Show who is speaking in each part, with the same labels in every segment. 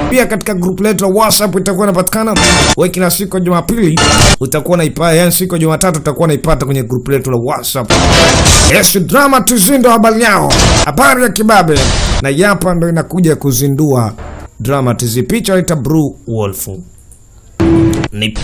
Speaker 1: Pia katika grupu letu la WhatsApp itakuwa inapatikana. Wewe kila siku ya Jumapili utakuwa unaipata, yani siku ya Jumatatu utakuwa unaipata kwenye grupu letu la WhatsApp. Yes, drama tuzindo habari yao. Habari ya kibabe. Na yapa ndo inakuja kuzindua drama tizi picha ita Blue Wolf. Ni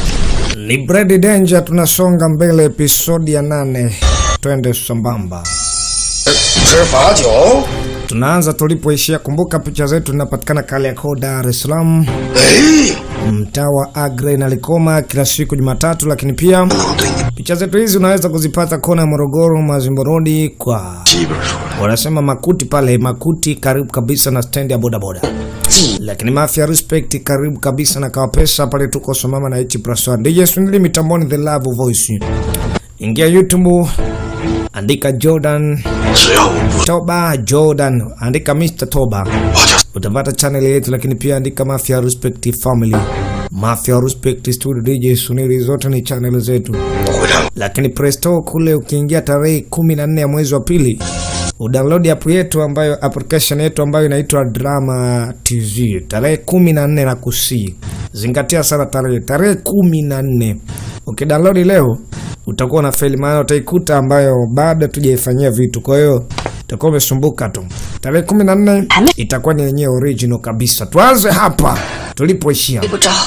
Speaker 1: ni Brady Danger, tunasonga mbele episodi ya nane. Twende sambamba.
Speaker 2: 吃罚酒。
Speaker 1: Tunaanza tulipoishia. Kumbuka picha zetu zinapatikana Kariakoo, Dar es Salaam,
Speaker 2: 哎，
Speaker 1: mtaa wa Agre na Likoma, kila siku Jumatatu. Lakini pia
Speaker 2: 能对你
Speaker 1: picha zetu hizi unaweza kuzipata kona ya Morogoro, Mazimbo Road kwa
Speaker 2: 基本说
Speaker 1: wanasema Makuti pale Makuti, karibu kabisa na stendi ya bodaboda.
Speaker 2: 记
Speaker 1: Lakini Mafia Respect karibu kabisa na Kawapesa pale tuko somama na H plus 1. DJ Swindly mitamboni The Love Voice. Ingia YouTube andika Jordan
Speaker 2: 只要我不，
Speaker 1: Toba Jordan, andika Mr Toba
Speaker 2: 我就
Speaker 1: utapata channel yetu, lakini pia andika Mafia Respect Family, Mafia Respect Studio, DJ Sunili, zote ni channel zetu.
Speaker 2: 我会让
Speaker 1: Lakini Presto kule ukiingia tarehe kumi na nne ya mwezi wa pili udownload app yetu ambayo application yetu ambayo inaitwa Drama TZ tarehe kumi na nne na kusii. Zingatia sana tarehe tarehe kumi na nne ukidownload leo utakuwa na faili, maana utaikuta ambayo bado tujaifanyia vitu, kwa hiyo utakuwa umesumbuka tu. Tarehe kumi na nne itakuwa ni yenyewe original kabisa. Tuanze hapa tulipoishia.
Speaker 3: 不着，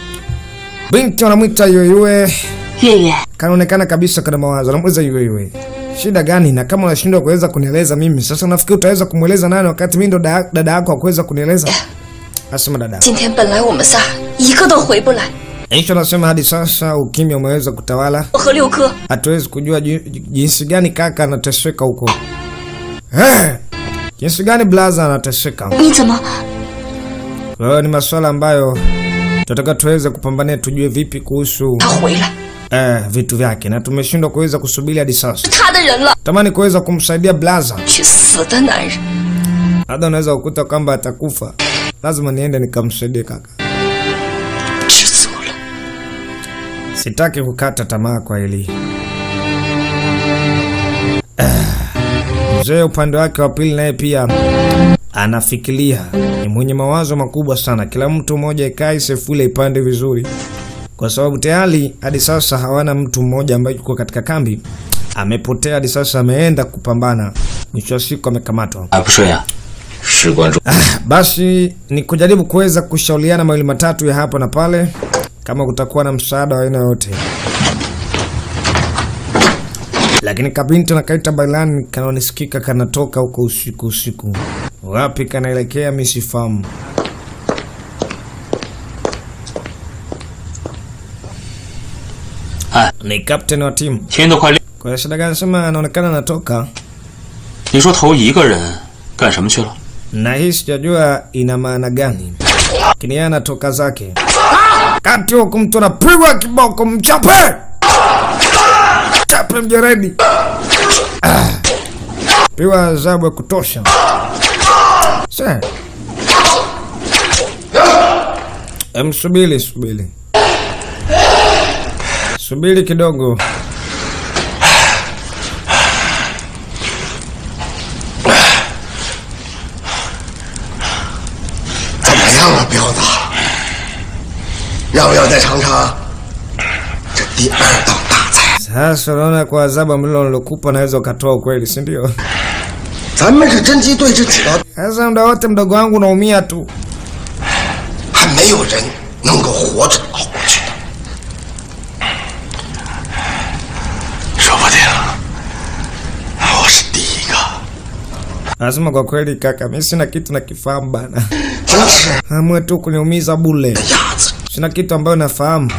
Speaker 1: Binti wanamwita Yoyue
Speaker 3: 月月，
Speaker 1: kanaonekana kabisa kana mawazo. Namuuliza yule yule, shida gani? Na kama unashindwa kuweza kunieleza mimi, sasa unafikiri utaweza kumweleza nani wakati mimi ndo da- dada yako akuweza kunieleza? Asema dada.
Speaker 3: 今天本来我们仨一个都回不来，
Speaker 1: Aisha anasema hadi sasa ukimya umeweza kutawala,
Speaker 3: 我和六哥
Speaker 1: hatuwezi kujua ji- jinsi gani kaka anateseka huko. Eh, jinsi gani blaza anateseka.
Speaker 3: 你怎么
Speaker 1: Kwa hiyo ni masuala ambayo tunataka tuweze kupambania, tujue vipi kuhusu
Speaker 3: 他回来？
Speaker 1: eh, vitu vyake, na tumeshindwa kuweza kusubiri hadi sasa.
Speaker 3: 他的人了，
Speaker 1: Tamani kuweza kumsaidia blaza
Speaker 3: 去死的男人！
Speaker 1: labda unaweza kukuta kwamba atakufa, lazima niende nikamsaidie kaka.
Speaker 3: 知足了，
Speaker 1: Sitaki kukata tamaa kwa hili. Ah, Mzee upande wake wa pili naye pia anafikiria, ni mwenye mawazo makubwa sana. Kila mtu mmoja ikae sefule ipande vizuri, kwa sababu tayari hadi sasa hawana mtu mmoja ambaye yuko katika kambi, amepotea hadi sasa, ameenda kupambana, mwisho wa siku amekamatwa.
Speaker 4: 还不睡呀、
Speaker 2: 事关重
Speaker 1: Basi ni kujaribu kuweza kushauriana mawili matatu ya hapa na pale, kama kutakuwa na msaada wa aina yoyote. Lakini kabinti na kaita bailani kanaonisikika kanatoka huko usiku usiku, wapi kanaelekea mi sifahamu.
Speaker 4: Eh.
Speaker 1: Ni kapteni wa timu
Speaker 4: 天都快亮，
Speaker 1: kwa shida gani? Sema anaonekana anatoka
Speaker 4: 你说头一个人干什么去了？
Speaker 1: na hii sijajua ina maana gani, lakini yeye anatoka zake. Kati huku mtu anapigwa kiboko, mchape chape mjeredi, Ah. piwa adhabu ya kutosha. Sasa em, subiri subiri subiri kidogo.
Speaker 2: 怎么样啊，彪子？要不要再尝尝这第二道大菜？
Speaker 1: Sasa unaona kwa adhabu mlilo nilokupa naweza ukatoa ukweli, si ndio?
Speaker 2: 咱们是真鸡对峙几道，
Speaker 1: Sasa muda wote mdogo wangu unaumia tu.
Speaker 2: 还没有人能够活着熬过去的。
Speaker 4: 说不定
Speaker 2: 我是第一个，
Speaker 1: Nasema kwa kweli kaka, mimi sina kitu nakifahamu bana.
Speaker 2: 真是
Speaker 1: Amwe tu kuniumiza bule.
Speaker 2: 鸭子。
Speaker 1: Sina kitu ambayo nafahamu.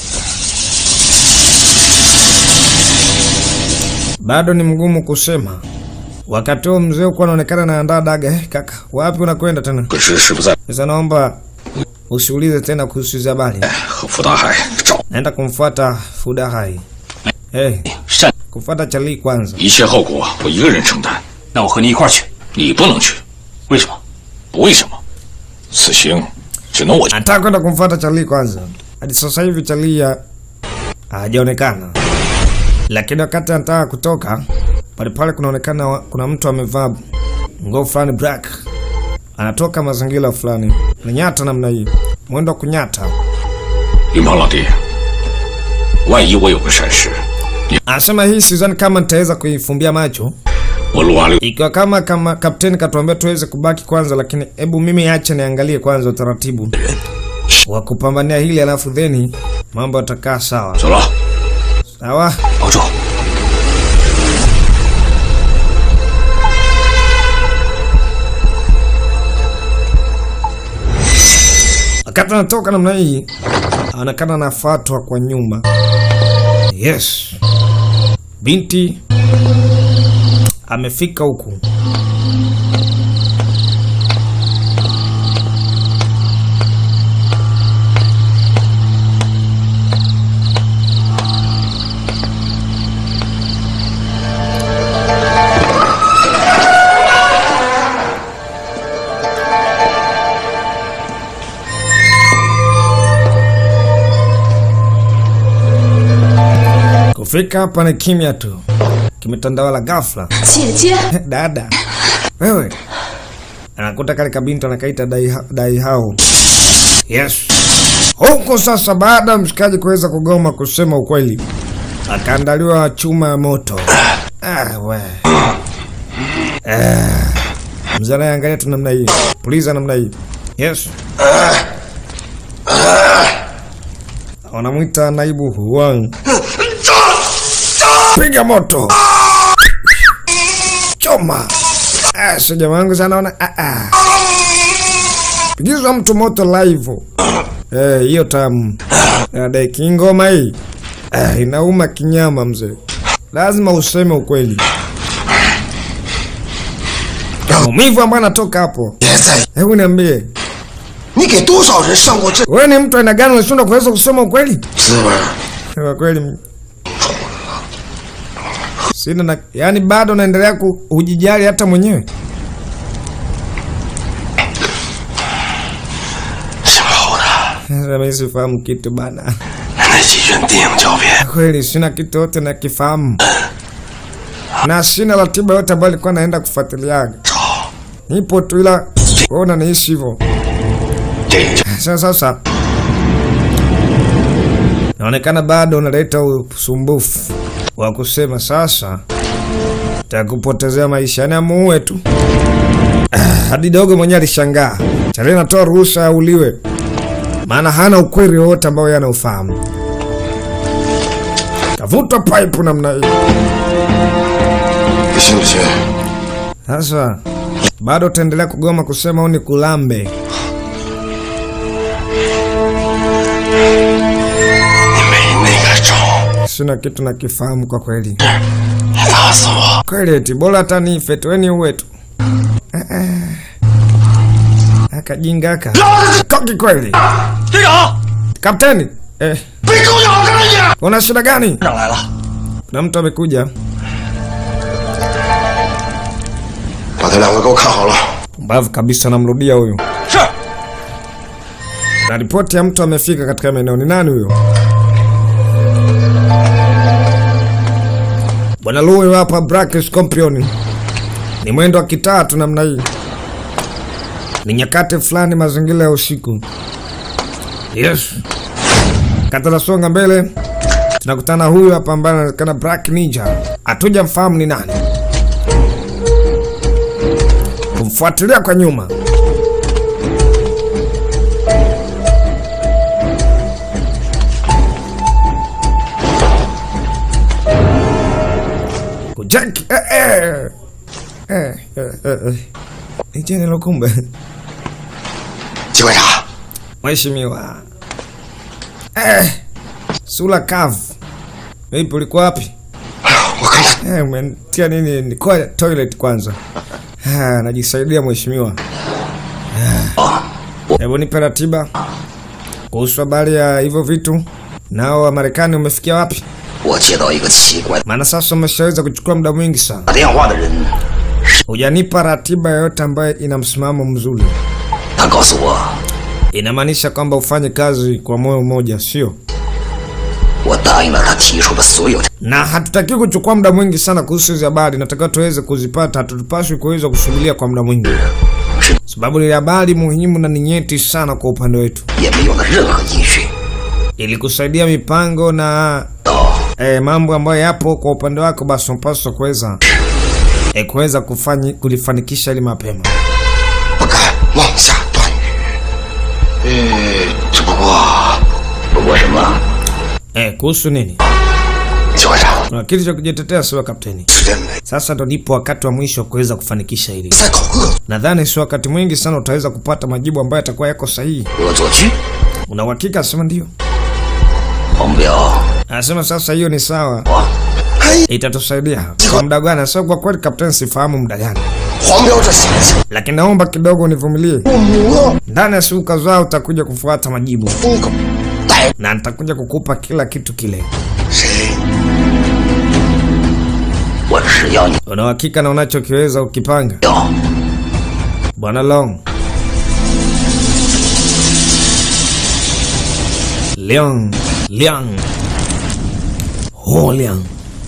Speaker 1: Bado ni mgumu kusema. Wakati huo mzee huko anaonekana anaandaa daga. Eh, kaka, wapi unakwenda tena?
Speaker 2: 可是师傅在
Speaker 1: Sasa naomba usiulize tena kuhusu hizi habari.
Speaker 2: 和傅大海找
Speaker 1: Naenda kumfuata Fudahai. Eh,
Speaker 4: 善，
Speaker 1: kufuata Charlie kwanza.
Speaker 2: 一切后果，我一个人承担。
Speaker 4: 那我和你一块儿去。
Speaker 2: 你不能去，
Speaker 4: 为什么？
Speaker 2: 不为什么，此行只能我去。
Speaker 1: Nataka kwenda kumfuata Charlie kwanza. Hadi sasa hivi Charlie ya- hajaonekana, lakini wakati anataka kutoka pale pale, kunaonekana wa- kuna mtu amevaa nguo fulani black, anatoka mazingira fulani, nanyata namna hii, mwendo wa kunyata.
Speaker 5: 云鹏老弟，万一我有个闪失，
Speaker 1: Anasema hii sidhani kama nitaweza kuifumbia macho
Speaker 5: 我陆阿六
Speaker 1: ikiwa kama kama kapteni katuambia tuweze kubaki kwanza, lakini hebu mimi acha niangalie kwanza utaratibu wa kupambania hili, alafu theni mambo yatakaa sawa
Speaker 5: 走了，
Speaker 1: sawa.
Speaker 5: 保重。
Speaker 1: Wakati anatoka namna hii, anaonekana anafuatwa kwa nyuma. Yes, binti amefika huku. Kufika hapa ni kimya tu, kimetandawala ghafla.
Speaker 3: 姐姐，
Speaker 1: Dada wewe, anakuta kale kabinti anakaita dai, dai hao. Yes, huko sasa, baada ya mshikaji kuweza kugoma kusema ukweli, akaandaliwa chuma ya moto. Ah, we. Ah. Mzee anayeangalia tu namna hii, puliza namna hii. Yes, wanamwita naibu Huang. Piga moto choma. Ah, sio jamaa wangu sana ona. Ah, ah. Pigizwa mtu moto live. Eh, hiyo tamu. Dada kingoma hii. Ah, inauma kinyama mzee. Lazima useme ukweli. Maumivu ambayo anatoka hapo.
Speaker 2: 别在意，
Speaker 1: Hebu niambie,
Speaker 2: 你给多少人上过这
Speaker 1: wewe ni mtu aina gani unashindwa kuweza kusema ukweli?
Speaker 2: 滋味儿？
Speaker 1: Kwa kweli m- sina na, yani bado naendelea kujijali hata mwenyewe.
Speaker 5: 姓侯的
Speaker 1: Sasa mimi sifahamu kitu bana.
Speaker 5: 那几卷电影胶片，
Speaker 1: Kweli sina kitu yote nakifahamu, na sina ratiba yote ambayo alikuwa naenda kufuatiliaga. Nipo tu, ila wewe unaniishi hivyo.
Speaker 5: 电影胶
Speaker 1: Sasa sasa naonekana bado unaleta usumbufu wa kusema sasa takupotezea maisha, yani amuue tu. Ah, Hadi dogo mwenyewe alishangaa, tarehe natoa ruhusa auliwe, maana hana ukweli wowote ambao yeye anaufahamu. Kavutwa pipe namna hii.
Speaker 2: 你信不信？
Speaker 1: Sasa bado utaendelea kugoma kusema au ni kulambe?
Speaker 5: 你没那个种，
Speaker 1: Sina kitu nakifahamu kwa kweli.
Speaker 5: 你打死我！
Speaker 1: Kweli eti bora hata nife tu, weni uwe tu. Ah, ah. Akajinga aka koki kweli.
Speaker 5: 队长，
Speaker 1: Kapteni, eh,
Speaker 2: 被狗咬着了你！
Speaker 1: una shida gani?
Speaker 5: 队长来了，
Speaker 1: Kuna mtu amekuja.
Speaker 2: 把他两个给我看好了。
Speaker 1: Pumbavu kabisa, namrudia huyu.
Speaker 5: 是
Speaker 1: Na ripoti ya mtu amefika katika maeneo. Ni nani huyo? Bwana Lu huyu hapa, Black Scorpion. Ni mwendo wa kitaa tu namna hii. Ni nyakati fulani, mazingira ya usiku. Yes. Kata nasonga mbele, tunakutana huyu hapa ambaye anaonekana Black Ninja. Hatuja mfahamu ni nani. Kumfuatilia kwa nyuma. Kujaki eh, eh. Eh, eh, eh, eh. Ni jeni lo kumbe.
Speaker 2: 机关察，
Speaker 1: Mheshimiwa. Eh. Sula kavu. Vipi ulikuwa wapi?
Speaker 2: 我刚才
Speaker 1: Eh, umetia nini? Niko toilet kwanza. Ah, najisaidia mheshimiwa. Ah. Hebu nipe ratiba kuhusu habari ya hivyo vitu. Nao wa Marekani umefikia wapi?
Speaker 2: 我接到一个奇怪
Speaker 1: Maana sasa umeshaweza kuchukua muda mwingi sana.
Speaker 2: 打电话的人，
Speaker 1: Hujanipa ratiba yoyote ambayo ina msimamo mzuri.
Speaker 2: 他告诉我，
Speaker 1: Inamaanisha kwamba ufanye kazi kwa moyo mmoja, sio?
Speaker 2: 我答应了他提出的所有条，
Speaker 1: Na hatutaki kuchukua muda mwingi sana kuhusu hizi habari, natakiwa tuweze kuzipata. Hatupaswi kuweza kusubiria kwa muda mwingi. sababu ni habari muhimu na ni nyeti sana kwa upande wetu,
Speaker 2: 也没有了任何音讯。
Speaker 1: ili kusaidia mipango na
Speaker 2: 到
Speaker 1: eh, mambo ambayo yapo kwa upande wako, basi unapaswa kuweza eh, kuweza kufanyi kulifanikisha ili mapema.
Speaker 2: 不敢妄下断语。呃，只不过，不过什么？
Speaker 1: Eh, kuhusu nini?
Speaker 2: 邱会长
Speaker 1: Kuna kitu cha kujitetea, sio kapteni.
Speaker 2: 是认为
Speaker 1: Sasa ndo nipo wakati wa mwisho wa kuweza kufanikisha hili.
Speaker 2: 在搞恶
Speaker 1: Nadhani sio wakati mwingi sana utaweza kupata majibu ambayo yatakuwa yako sahihi.
Speaker 2: 恶作剧。
Speaker 1: Una uhakika? Asema ndio.
Speaker 2: 黄标，
Speaker 1: Anasema sasa hiyo ni sawa,
Speaker 2: 我，嘿，
Speaker 1: itatusaidia kwa muda gani? Sasa kwa kweli kapteni, sifahamu muda gani,
Speaker 2: 黄标这小子
Speaker 1: lakini naomba kidogo univumilie.
Speaker 2: 不母
Speaker 1: Ndani ya siku kadhaa utakuja kufuata majibu
Speaker 2: 疯狗带
Speaker 1: na nitakuja kukupa kila kitu kile.
Speaker 2: 谁？我只要你
Speaker 1: Una uhakika na unachokiweza ukipanga,
Speaker 2: 要
Speaker 1: bwana Long? Liang, Liang, Ho Liang.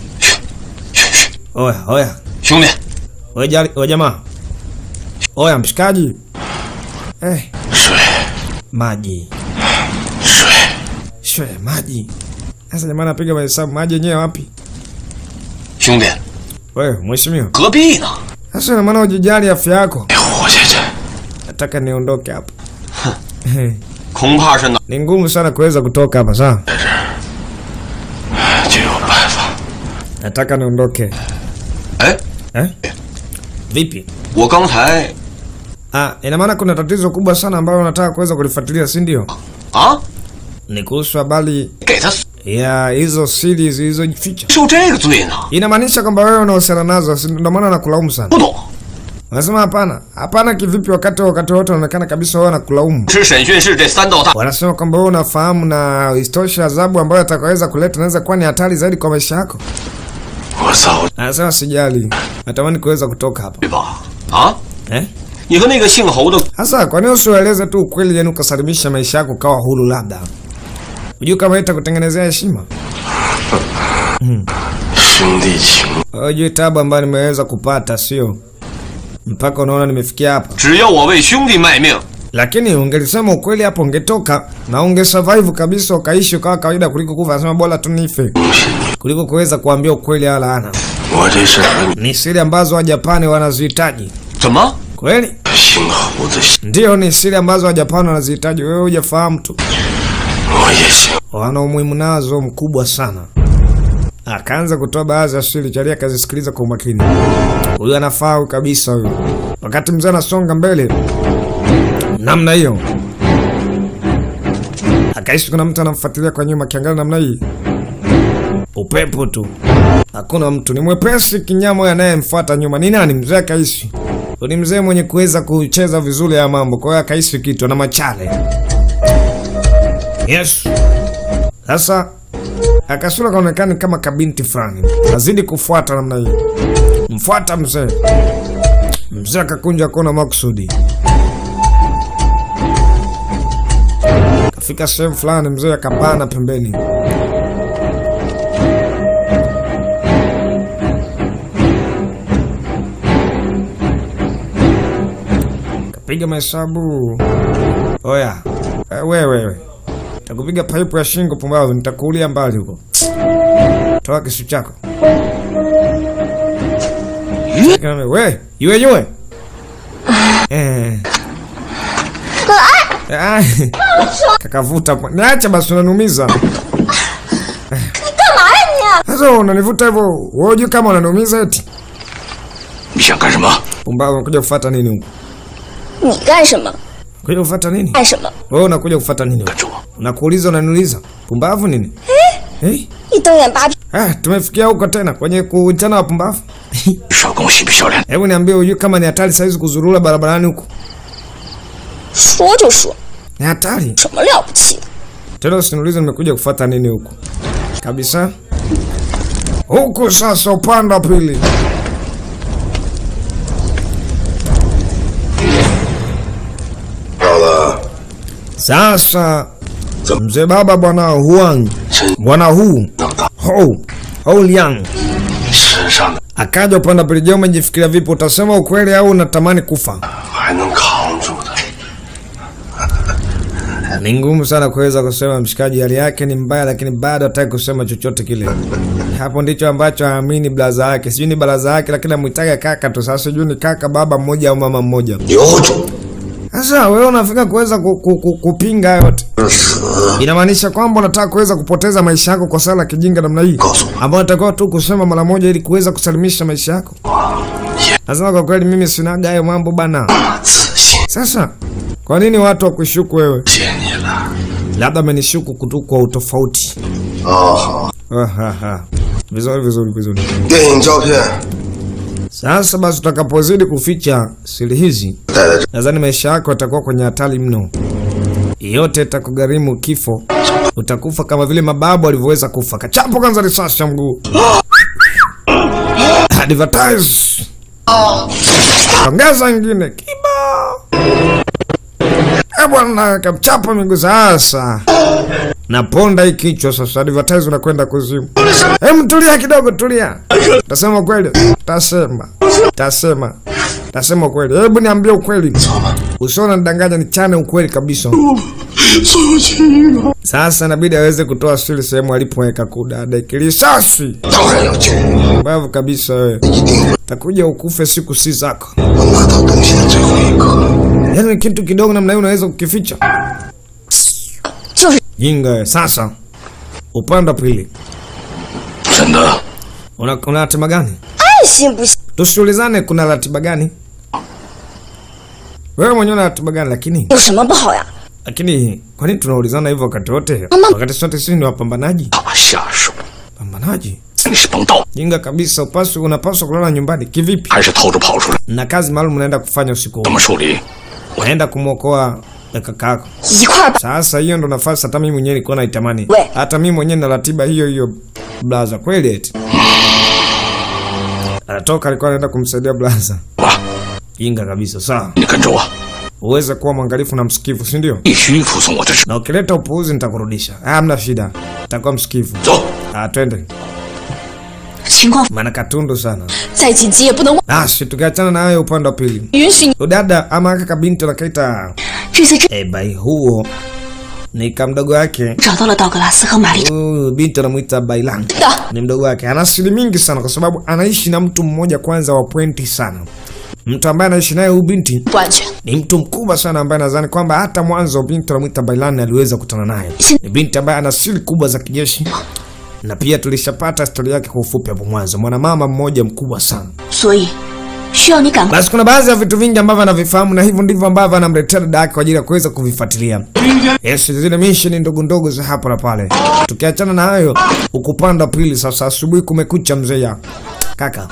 Speaker 1: Oya, oya,
Speaker 5: 兄弟，
Speaker 1: oya, jali- oya jamaa, oya mshikaji, eh,
Speaker 5: 水
Speaker 1: maji
Speaker 5: 水，
Speaker 1: shwe, maji. Sasa jamaa anapiga mahesabu, maji yenyewe wapi?
Speaker 5: 兄弟，
Speaker 1: Wewe mheshimiwa,
Speaker 5: 何必呢？
Speaker 1: sasa ina maana ujijali afya yako.
Speaker 5: 得活下去，
Speaker 1: Nataka niondoke hapa.
Speaker 5: 恐怕是哪
Speaker 1: Ni ngumu sana kuweza kutoka hapa sawa.
Speaker 5: 就有办法。
Speaker 1: Nataka niondoke.
Speaker 5: 哎，
Speaker 1: Eh? Vipi?
Speaker 5: 我刚才
Speaker 1: Ah, ina maana kuna tatizo kubwa sana ambalo unataka kuweza kulifuatilia, si ndio?
Speaker 5: 啊，
Speaker 1: Ni kuhusu habari
Speaker 5: 给他
Speaker 1: ya hizo siri zilizojificha.
Speaker 5: 受这个罪呢？
Speaker 1: Inamaanisha kwamba wewe unahusiana nazo, si ndio maana nakulaumu sana.
Speaker 5: 不懂，
Speaker 1: Wanasema hapana. Hapana kivipi wakati wakati wote unaonekana kabisa wewe nakulaumu.
Speaker 5: 是审讯室这三道大
Speaker 1: Wanasema kwamba wewe unafahamu na istosha adhabu ambayo atakaweza kuleta inaweza kuwa ni hatari zaidi kwa maisha yako.
Speaker 5: 我操，
Speaker 1: Anasema sijali. Natamani kuweza kutoka hapa.
Speaker 5: 对吧？啊，
Speaker 1: Eh?
Speaker 5: 你和那个姓侯的
Speaker 1: Sasa kwa nini usiwaeleze tu ukweli, yani ukasalimisha maisha yako kawa huru? Labda hujui kama itakutengenezea heshima.
Speaker 5: 兄弟情，
Speaker 1: Hujui tabu ambayo nimeweza kupata, sio mpaka unaona nimefikia hapa.
Speaker 5: 只要我为兄弟卖命，
Speaker 1: Lakini ungelisema ukweli hapo, ungetoka na ungesurvive kabisa, ukaishi ukawa kawaida kuliko kufa. Anasema bora tu nife kuliko kuweza kuambia ukweli wala ana.
Speaker 5: 我这事儿
Speaker 1: Ni siri ambazo Wajapani wanazihitaji
Speaker 5: 怎么？
Speaker 1: kweli.
Speaker 5: 姓侯的，
Speaker 1: Ndiyo, ni siri ambazo Wajapani wanazihitaji, wewe hujafahamu tu.
Speaker 5: 我也姓。
Speaker 1: wana umuhimu nazo mkubwa sana. Akaanza kutoa baadhi ya siri, Chalia akazisikiliza kwa umakini. Huyu anafaa huyu kabisa huyu. Wakati mzee anasonga mbele namna hiyo, akaishi kuna mtu anamfuatilia kwa nyuma, akiangalia namna hii, upepo tu, hakuna mtu, ni mwepesi kinyama huyo anayemfuata nyuma. Ni nani? Mzee akaishi ni mzee mwenye kuweza kucheza vizuri ya mambo, kwa hiyo akaishi kitu na machale. Yes. Sasa akasura kaonekana kama kabinti fulani, azidi kufuata namna hii, mfuata mzee. Mzee akakunja kona makusudi, kafika sehemu fulani, mzee akapana pembeni. Kapiga mahesabu. Oya, eh, wewe wewe Takupiga paipu ya shingo pumbavu, nitakuulia mbali huko. Toa kisu chako. We, yue yue. Eh. Ah, Kakavuta. kwa- Niache basi unaniumiza.
Speaker 3: 干嘛呀
Speaker 1: Sasa unanivuta hivyo, wewe hujui kama unaniumiza eti?
Speaker 5: 你想干什么？
Speaker 1: Pumbavu unakuja kufuata nini huko?
Speaker 3: 你？你干什么？
Speaker 1: Kuja kufuata nini?
Speaker 3: 干什么？
Speaker 1: Wewe unakuja kufuata nini huko?
Speaker 5: 住！
Speaker 1: Unakuuliza unaniuliza. Pumbavu nini? Eh?
Speaker 3: 一瞪眼巴屁！
Speaker 1: Ah, tumefikia huko tena kwenye kuitana wapumbavu.
Speaker 5: 少跟我嬉皮笑脸。
Speaker 1: Hebu niambie hujui kama ni hatari saizi kuzurura barabarani huku?
Speaker 3: 说就说，
Speaker 1: Ni hatari.
Speaker 3: 什么了不起的？
Speaker 1: Tena usiniulize nimekuja kufuata nini huku. Kabisa. Huku sasa upande wa pili. Sasa mzee baba bwana Huang,
Speaker 5: 真
Speaker 1: bwana Hu,
Speaker 5: 能到
Speaker 1: Hou, Hou Liang
Speaker 5: 身上的
Speaker 1: akaja upande wa pili. Je, umejifikiria vipi? Utasema ukweli au unatamani kufa?
Speaker 5: 还能扛
Speaker 1: ni ngumu sana kuweza kusema mshikaji hali yake ni mbaya, lakini bado hataki kusema chochote kile. Hapo ndicho ambacho haamini blaza yake, sijui ni baraza yake, lakini amwitaga kaka tu. Sasa sijui ni kaka baba mmoja au mama mmoja.
Speaker 2: 有种
Speaker 1: Sasa wewe unafika kuweza ku, ku, ku, kupinga hayo yote,
Speaker 2: 死！
Speaker 1: inamaanisha kwamba unataka kuweza kupoteza maisha yako kwa sala la kijinga namna hii,
Speaker 2: Koso.
Speaker 1: ambayo natakiwa tu kusema mara moja ili kuweza kusalimisha maisha yako. Nasema kwa kweli, mimi sinaga hayo mambo bana.
Speaker 2: 自信，
Speaker 1: Sasa kwa nini watu wakushuku wewe?
Speaker 2: 谢你了。
Speaker 1: Labda amenishuku kutu kwa utofauti.
Speaker 2: 哦，好，
Speaker 1: Ahaha. Vizuri vizuri vizuri.
Speaker 2: 电影胶片
Speaker 1: Sasa basi, tutakapozidi kuficha siri hizi,
Speaker 2: 带在这，
Speaker 1: nadhani maisha yako yatakuwa kwenye hatari mno. Yote itakugharimu kifo, utakufa kama vile mababu walivyoweza kufa. Kachapo kwanza risasi ya mguu. Advertise. Ongeza ingine kiba. Eh bwana, kamchapa miguu sasa. Naponda hii kichwa sasa, advertise unakwenda kuzimu. Hem, tulia kidogo, tulia. Tasema kweli, tasema, tasema, tasema kweli. Hebu niambie ukweli, usiona nidanganya, nichane ukweli kabisa. Sasa inabidi aweze kutoa siri sehemu alipoweka kudada kilisasi.
Speaker 2: 当然要救我，
Speaker 1: Mbavu kabisa wewe,
Speaker 2: 一定会
Speaker 1: takuja ukufe siku si zako.
Speaker 2: 我拿到东西的最后一刻。
Speaker 1: Yaani kitu kidogo namna hiyo unaweza kukificha?
Speaker 3: 就是
Speaker 1: Jinga wewe. Sasa upande wa pili
Speaker 5: 真的，
Speaker 1: una, una ratiba gani?
Speaker 3: 爱信不信
Speaker 1: Tusiulizane kuna ratiba gani? Wewe mwenyewe una ratiba gani? Lakini
Speaker 3: 有什么不好呀？
Speaker 1: lakini kwa nini tunaulizana hivyo wakati wote?
Speaker 3: Mama.
Speaker 1: Wakati sote sisi ni wapambanaji.
Speaker 5: 大下手，
Speaker 1: Pambanaji?
Speaker 5: 你是帮倒，
Speaker 1: Jinga kabisa, upaswi unapaswa kulala nyumbani. Kivipi?
Speaker 5: 还是偷着跑出来？
Speaker 1: Na kazi maalum unaenda kufanya usiku
Speaker 5: 怎
Speaker 1: huu.
Speaker 5: 么处理？
Speaker 1: Naenda kumwokoa kaka yako.
Speaker 3: 一块儿吧。
Speaker 1: Sasa hiyo ndo nafasi hata mimi mwenyewe nilikuwa naitamani.
Speaker 3: We.
Speaker 1: Hata mimi mwenyewe na ratiba hiyo hiyo blaza kweli eti. Anatoka alikuwa anaenda kumsaidia blaza.
Speaker 5: 吧，
Speaker 1: Jinga kabisa. Sawa.
Speaker 5: 你跟着我，
Speaker 1: Uweze kuwa mwangalifu na msikivu, si ndio?
Speaker 5: 必须服从我的指。
Speaker 1: Na ukileta upuuzi nitakurudisha. Ah, hamna shida. Nitakuwa msikivu.
Speaker 5: 走，
Speaker 1: Ah, twende.
Speaker 3: 情况
Speaker 1: Maana katundu sana.
Speaker 3: 再紧急也不能忘，
Speaker 1: Basi tukiachana na hayo upande wa pili.
Speaker 3: 允许你
Speaker 1: Udada ama kaka binti nakaita
Speaker 3: 这次真
Speaker 1: eh, bai huo ni kamdogo wake.
Speaker 3: 找到了道格拉斯和玛丽
Speaker 1: Huyu binti anamuita Bailan.
Speaker 3: 的，
Speaker 1: ni mdogo wake. Ana siri mingi sana, kwa sababu anaishi na mtu mmoja kwanza wa pointi sana. Mtu ambaye anaishi naye huyu binti
Speaker 3: 不安全。
Speaker 1: ni mtu mkubwa sana, ambaye nadhani kwamba hata mwanzo binti anamwita Bailan aliweza kukutana naye. Ni binti ambaye ana siri kubwa za kijeshi, na pia tulishapata historia yake kwa ufupi hapo mwanzo. Mwanamama mmoja mkubwa sana.
Speaker 3: 所以需要你赶快
Speaker 1: Basi kuna baadhi ya vitu vingi ambavyo anavifahamu na hivyo ndivyo ambavyo anamletea dada yake kwa ajili ya kuweza kuvifuatilia. Yes, zile mission ndogo ndogo za hapa na pale. Tukiachana na hayo, ukupanda pili sasa asubuhi kumekucha mzee ya. Kaka.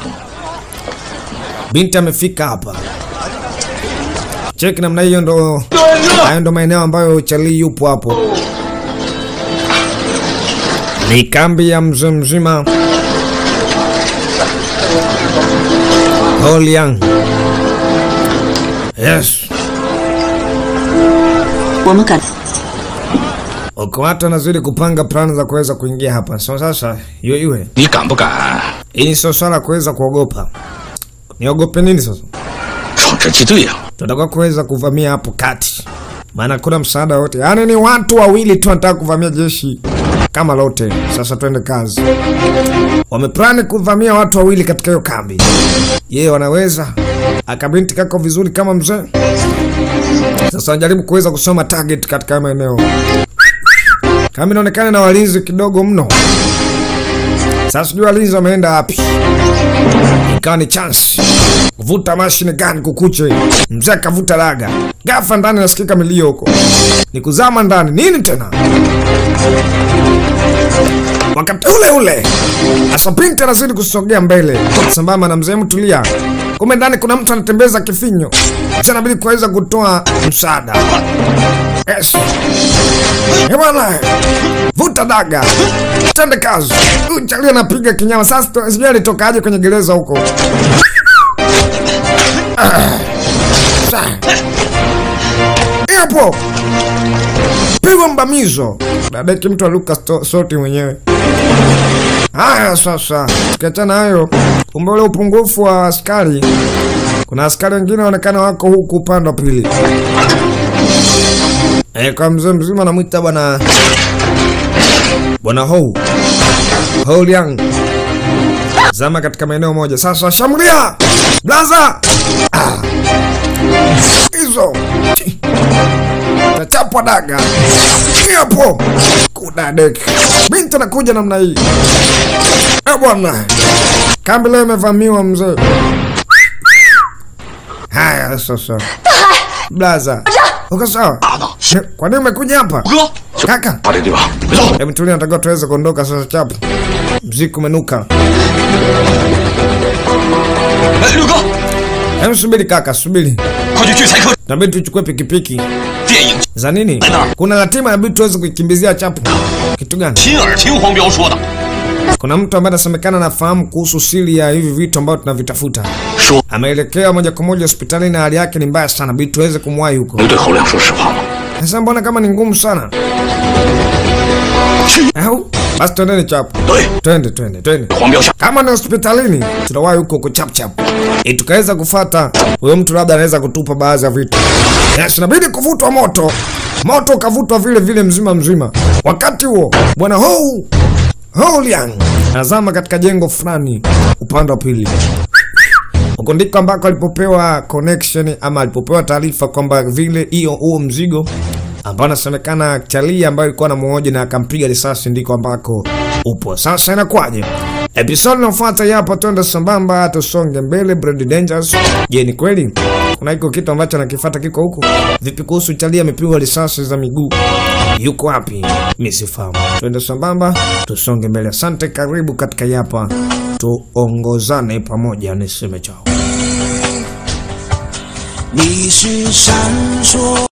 Speaker 1: Binti amefika hapa. Cheki namna hiyo ndo hayo ndo maeneo ambayo Charlie yupo hapo. Ni kambi ya mzee mzima Holiang. Yes.
Speaker 3: 我们赶
Speaker 1: Uko watu wanazidi kupanga plani za kuweza kuingia hapa. So sasa iwe iwe.
Speaker 5: 你敢不敢
Speaker 1: Hii sio swala la kuweza kuogopa. Niogope nini sasa?
Speaker 5: 闯这击队呀、
Speaker 1: Tunataka kuweza kuvamia hapo kati. Maana kuna msaada wote. Yaani ni watu wawili tu wanataka kuvamia jeshi kama lote. Sasa twende kazi. Wameplani kuvamia watu wawili katika hiyo kambi. Je, wanaweza? Akabinti kako vizuri kama mzee. Sasa wanajaribu kuweza kusoma target katika hayo maeneo. Kama inaonekana na walinzi kidogo mno. Sasa sijui walinzi wameenda wapi. Ikawa ni chance kuvuta mashine gani kukuche. Mzee akavuta laga, gafa ndani nasikika milio huko, ni kuzama ndani. Nini tena? Wakati ule ule asa binti anazidi kusogea mbele sambamba na mzee mtulia. Kumbe ndani kuna mtu anatembeza kifinyo. Mzee anabidi kuweza kutoa msaada. Yes. Eh bwana, vuta daga, tende kazi. Huyu Charlie anapiga kinyama. Sasa tu- sijui alitokaje kwenye gereza huko. Ah. Sa- Hapo pigwa mbamizo, dadeki mtu aluka sto- soti mwenyewe. Haya sasa, tukiachana hayo, kumbe ule upungufu wa askari, kuna askari wengine waonekana wako huku upande wa pili. Eh, kwa mzee mzima anamwita bwana bwana Hou Hou Liang. Zama katika maeneo moja. Sasa shambulia blaza Ah. hizo Chi. tachapwa daga hapo kudadek binti anakuja namna hii Eh, bwana kambi leo imevamiwa mzee. Haya sasa, blaza, uko sawa? Ne- Kwa nini umekuja hapa
Speaker 5: 哥，
Speaker 1: kaka?
Speaker 5: 把这地方别动。
Speaker 1: Hebu tulia, natakiwa tuweze kuondoka sasa. Chapu, mziki umenuka.
Speaker 5: 哎，六哥，
Speaker 1: Hebu subiri kaka, subiri,
Speaker 5: 快去聚财客
Speaker 1: nabidi tuchukue pikipiki
Speaker 5: 电影，
Speaker 1: za nini? Kuna ratiba inabidi tuweze kuikimbizia Chapu. Kitu gani?
Speaker 5: 亲耳听黄彪说的，
Speaker 1: Kuna mtu ambaye anasemekana anafahamu kuhusu siri ya hivi vitu ambavyo tunavitafuta.
Speaker 5: 说
Speaker 1: Ameelekea moja kwa moja hospitalini na hali yake ni mbaya sana, bidi tuweze kumwahi huko.
Speaker 5: 能对侯亮说实话吗？
Speaker 1: Sasa mbona kama ni ngumu sana? Au basi twendeni Chapu,
Speaker 5: 对，
Speaker 1: twende twende twende.
Speaker 5: 黄彪下
Speaker 1: Kama ni hospitalini tunawahi huko huko chap chap, ili tukaweza kufata huyo mtu, labda anaweza kutupa baadhi ya vitu. Yes, inabidi kuvutwa moto, moto ukavutwa vile vile mzima mzima. Wakati huo bwana Hou Hou Liang anazama katika jengo fulani upande wa pili. Huko ndiko ambako alipopewa connection ama alipopewa taarifa kwamba vile hiyo huo mzigo ambao anasemekana Chalia ambayo ilikuwa na mmoja na akampiga risasi ndiko ambako upo. Sasa inakuwaje? Episode inayofuata hapa, twende sambamba, tusonge mbele. Brand Dangers, je, ni kweli kuna iko kitu ambacho anakifuata kiko huku? Vipi kuhusu Chalia amepigwa risasi za miguu, yuko wapi? Mimi sifahamu. Twende sambamba, tusonge mbele. Asante, karibu katika hapa, tuongozane pamoja, niseme chao.
Speaker 6: 你是闪烁。